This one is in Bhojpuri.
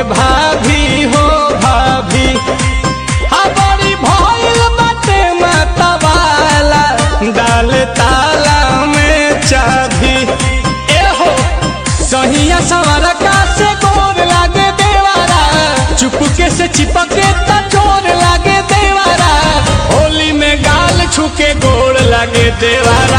भाभी हो भाभी हमारी भइल बाटे मतवाला डाल ताला में चाभी ए हो सहिया सवार का से गोर लागे देवारा चुपके से चिपके त चोर लागे देवारा होली में गाल छुके गोड़ लागे देवारा